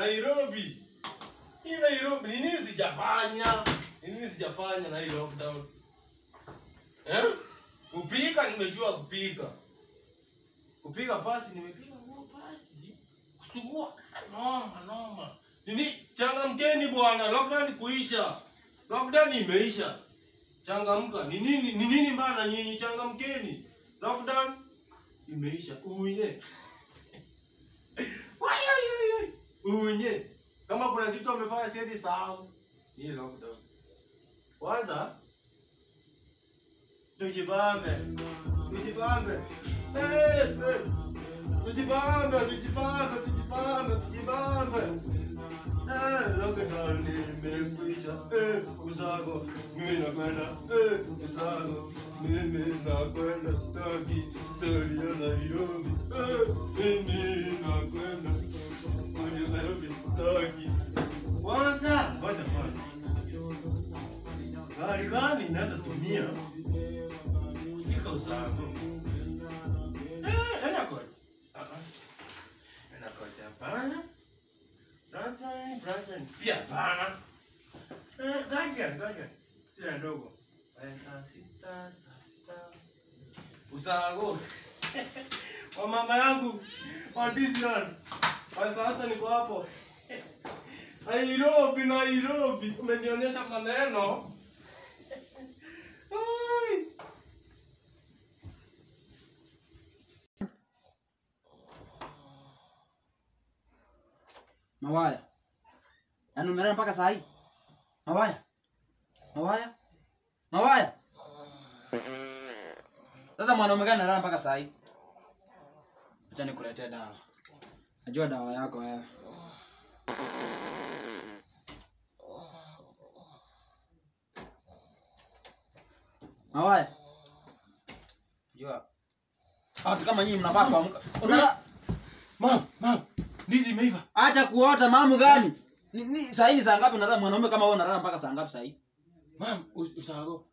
Nairobi. Hii Nairobi ni nini sijafanya? Ni nini sijafanya na hii lockdown? Eh? Kupika nimejua kupika. Kupiga pasi nimepiga nguo pasi. Kusugua noma noma. Nini changamkeni bwana, lockdown kuisha. Lockdown imeisha. Changamka. Ni nini ni nini mbana nyinyi changamkeni. Lockdown imeisha. Unye. Wai, wai, wai, wai. Unye. Kama kuna kitu amefanya siwezi sahau. Ni lockdown. Kwanza tujibambe. Tujibambe. Eh, eh. Tujibambe, tujibambe, tujibambe, tujibambe. Eh, lockdown imekwisha. Eh, usago, mimi nakwenda. Eh, usago, mimi nakwenda. Sitaki story ya Nairobi. Eh, mimi nakwenda. Story ya Nairobi sitaki. Kwanza, ngoja kwanza. Gari gani naweza tumia kufika usago? Eh, enda kocha. Ah, ah. Enda kocha hapana. Transfer, transfer pia hapana. Eh, Guardian, Guardian. Sina ndogo. Eh, saa sita, saa sita. Usago. Wa mama yangu wa Disneyland. Kwa sasa niko hapo. Nairobi, Nairobi. Umenionyesha maneno. Ai. Mawaya. Yaani umelala mpaka saa hii? Mawaya. Mawaya. Mawaya. Sasa mwanaume gani analala mpaka saa hii? Acha nikuletee dawa. Najua dawa yako wewe. Mawaya. Jua. Watu kama nyinyi mnafaa kuamka. Unala Mam, mam. Ndizi imeiva. Acha kuota mamu gani? Ni, ni saa hii ni saa ngapi unalala mwanaume kama wewe unalala mpaka saa ngapi saa hii? Mam, us- usago.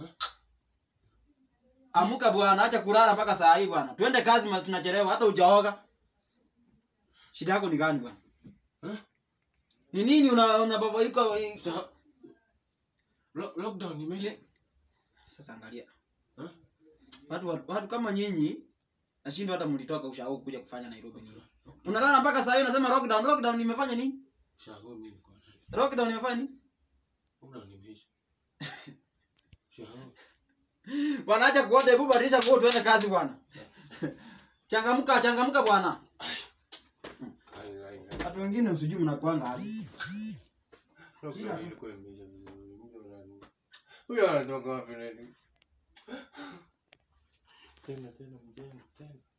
Amuka bwana, acha kulala mpaka saa hii bwana. Twende kazi ma tunachelewa hata hujaoga. Shida yako ni gani bwana? Eh? Ni nini una una baba yuko Usa- Lo- Lockdown imeisha. Sasa angalia. Eh? Watu watu kama nyinyi nashindwa hata mlitoka ushago kuja kufanya Nairobi nini? Unalala mpaka saa hii unasema lockdown. Lockdown imefanya nini? Usago mimi niko na. Lockdown imefanya nini? Lockdown imeisha. Usago. Bwana acha kuota, hebu badilisha nguo tuende kazi bwana. Changamka, changamka bwana. Ai, ai, ai. Watu wengine usijui mnakwanga hadi. Lockdown ilikuwa imeisha vizuri. Mtu anani- Huyo anatoka wapi nani? Tena tena mjengo tena.